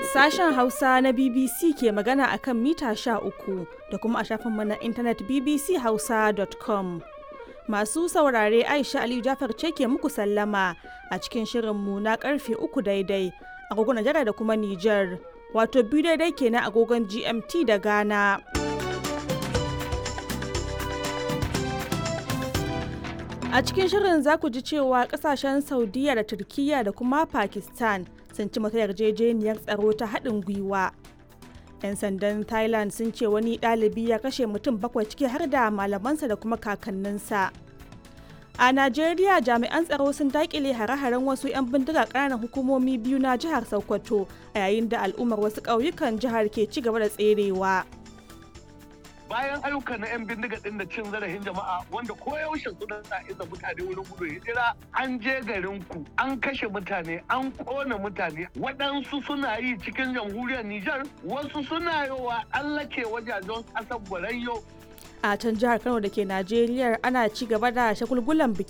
Sashen Hausa na BBC ke magana akan mita sha uku da kuma a shafinmu na intanet bbchausa.com. Masu saurare Aisha Aliyu Jafar ce ke muku sallama a cikin shirinmu na karfe uku daidai agogon Najeriya da kuma Nijar. Wato biyu daidai kenan agogon GMT da Ghana. A cikin shirin za ku ji cewa kasashen Saudiya da Turkiyya da kuma Pakistan sun ci mata yarjejeniyar tsaro ta haɗin gwiwa. 'Yan sandan Thailand sun ce wani ɗalibi ya kashe mutum bakwai ciki har da malamansa da kuma kakanninsa. A Najeriya jami'an tsaro sun daƙile hare-haren wasu 'yan bindiga ƙananan hukumomi biyu na jihar Sokoto a yayin da al'ummar wasu ƙauyukan jihar ke ci gaba da tserewa. bayan ayyuka na 'yan bindiga din da cin zarafin jama'a wanda koyaushe suna sa isa mutane wurin gudu hijira an je garin ku an kashe mutane an kona mutane waɗansu suna yi cikin jamhuriyar Nijar wasu suna yowa allake wajajen ƙasar Borayyo A can jihar Kano da ke Najeriya ana ci gaba da shagulgulan biki